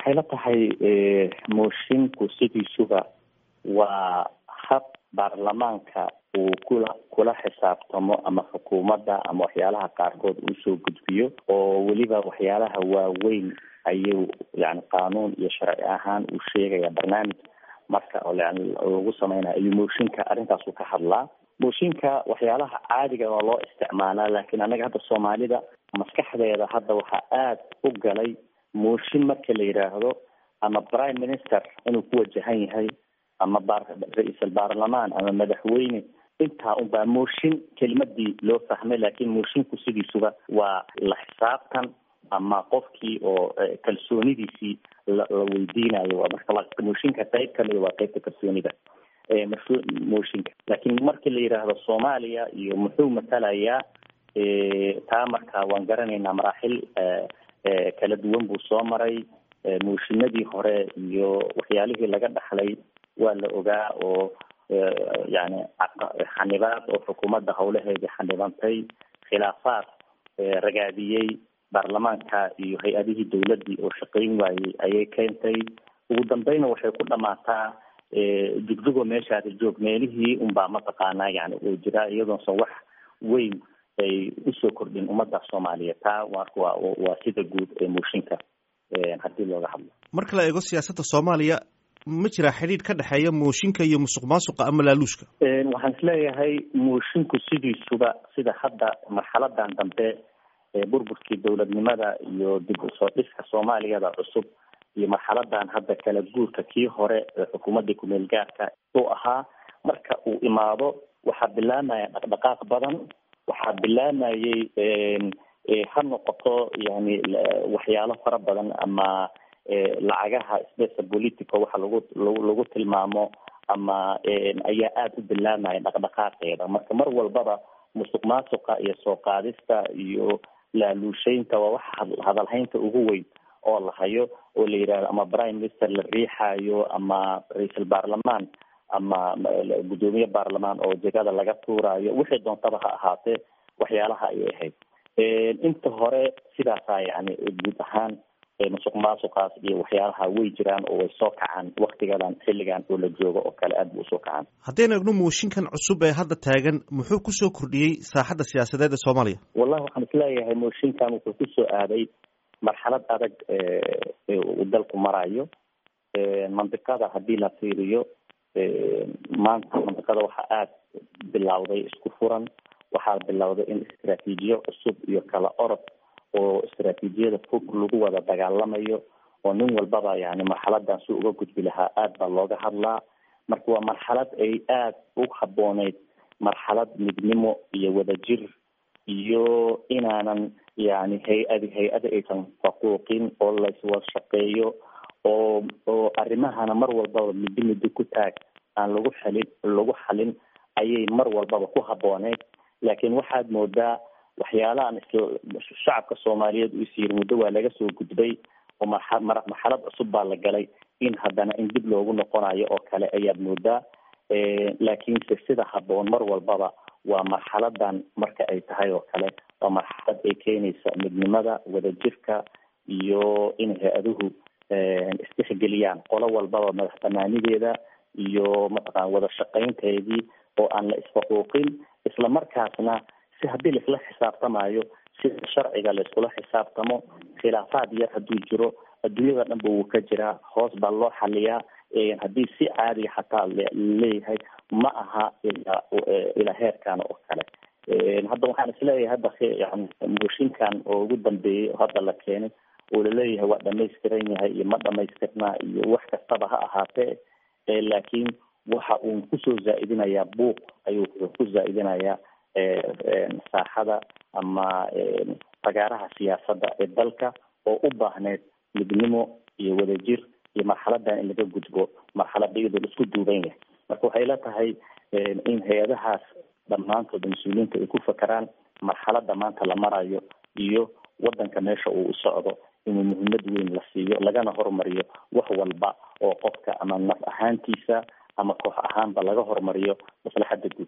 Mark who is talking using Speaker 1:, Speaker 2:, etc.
Speaker 1: waxay la tahay moshinku sidiisuba waa hab baarlamaanka uu kula kula xisaabtamo ama xukuumadda ama waxyaalaha qaarkood uu soo gudbiyo oo weliba waxyaalaha waaweyn ayuu yani qaanuun iyo sharci ahaan uu sheegaya barnaamij marka yani lagu sameynayo ayuu mooshinka arrintaasu ka hadlaa mooshinka waxyaalaha caadiga waa loo isticmaalaa laakiin anaga hadda soomaalida maskaxdeeda hadda waxaa aada u galay mooshin marka la yidhaahdo ama prime minister inuu ku wajahan yahay ama ra-iisal baarlamaan ama madaxweyne intaa unbaa mooshin kelimadii loo fahmay laakiin mooshinku sidiisuba waa la xisaabtan ama qofkii oo kalsoonidiisii la la weydiinayo waa marka mooshinka qayb kamida waa qeybta kalsoonida mooshinka laakiin markii la yidhaahdo soomaaliya iyo muxuu matalayaa taa marka waan garanaynaa maraaxil kala duwan buu soo maray mooshinadii hore iyo waxyaalihii laga dhaxlay waa la ogaa oo yani xanibaad oo xukuumadda hawlaheedii xanibantay khilaafaad ragaadiyey baarlamaanka iyo hay-adihii dawladdii oo shaqayn waayey ayay keentay ugu dambeyna waxay ku dhamaataa jugjugo meeshaada joog meelihii unbaa mataqaanaa yani oo jiraa iyadoonsan wax weyn ay usoo kordhin ummadda soomaaliyeed taa marka waa waa sida guud ee mooshinka haddii looga hadlo
Speaker 2: marka la eego siyaasadda soomaaliya ma jiraa xidhiidh ka dhexeeya mooshinka iyo musuq maasuqa ama laaluushka
Speaker 1: waxaan isleeyahay moshinku sidiisuba sida hadda marxaladan dambe burburkii dowladnimada iyo dib usoo dhiska soomaaliyada cusub iyo marxaladan hadda kala guurka kii hore ee xukuumadda kumeel gaarka uu ahaa marka uu imaado waxaa bilaamaya dhaqdhaqaaq badan waxaa bilaamayay ha noqoto yani waxyaalo fara badan ama lacagaha spesa politico waxa lagu lagu tilmaamo ama ayaa aada u bilaamaya dhaqdhaqaaqeeda marka mar walbaba musuq maasuqa iyo soo qaadista iyo laaluusheynta waa waxa hadalhaynta ugu weyn oo la hayo oo la yidhahdo ama prime minister la riixayo ama ra-iisal baarlamaan ama guddoomiye baarlamaan oo jegada laga tuurayo wixii doontaba ha ahaatee waxyaalaha ayay ahayd inta hore sidaasaa yani guud ahaan musuq maasuqaas iyo waxyaalaha way jiraan oo way soo kacaan waktigadan xilligan oo la joogo oo kale aad bu usoo kacaan
Speaker 2: haddaynu egno mooshinkan cusub ee hadda taagan muxuu kusoo kordhiyey saaxadda siyaasadeed ee soomaaliya
Speaker 1: wallahi waxaan isleeyahay mooshinkan wuxuu kusoo aaday marxalad adag uu dalku marayo mandiqada haddii la fiiriyo maanta mandiqada waxaa aada bilowday isku furan waxaa bilowday in istraatiijiyo cusub iyo kala orod oo istraatiijiyada fog lagu wada dagaalamayo oo nin walbaba yani marxaladan si uga gudbi lahaa aada baa looga hadlaa marka waa marxalad ay aada u habooneyd marxalad midnimo iyo wadajir iyo inaanan yani hay-adi hay-ada aysan faquuqin oo layswada shaqeeyo oo oo arrimahana mar walbaba middo middo ku taag aan lagu xalin lagu xalin ayay mar walbaba ku habooneyd laakiin waxaad moodaa waxyaalahan is shacabka soomaaliyeed uu is yiri muddo waa laga soo gudbay oo marxa marxalad cusub baa la galay in haddana in dib loogu noqonayo oo kale ayaad moodaa laakiinse sida haboon mar walbaba waa marxaladan marka ay tahay oo kale waa marxalad ay keenaysa midnimada wadajirka iyo in hay-aduhu istixgeliyaan qolo walbaba madax banaanideeda iyo mataqana wada shaqaynteedii oo aan la isfaquuqin isla markaasna si haddii laisla xisaabtamayo sida sharciga laiskula xisaabtamo khilaafaad yar hadduu jiro adduunyada dhan ba wuu ka jiraa hoos baa loo xaliyaa haddii si caadiga xataa laleeyahay ma aha ilaa heerkan oo kale hadda waxaan isleeyahay hadda yani mooshinkan oo ugu dambeeyey oo hadda la keenay oo laleeyahay waa dhamaystiran yahay iyo ma dhamaystirnaa iyo wax kastaba ha ahaatee laakiin waxa uu kusoo zaa-idinayaa buuq ayuu ku zaa-idinayaa saaxada ama fagaaraha siyaasadda ee dalka oo u baahneyd midnimo iyo wadajir iyo marxaladan in laga gudbo marxalada iyadoo la isku duuban yahay marka waxay la tahay in hay-adahaas dhammaantood mas-uuliyiinta ay ku fakeraan marxalada maanta la marayo iyo wadanka meesha uu u socdo inuu muhiimad weyn la siiyo lagana horumariyo wax walba oo qofka ama naf ahaantiisa ama koox ahaanba laga horumariyo maslaxada guud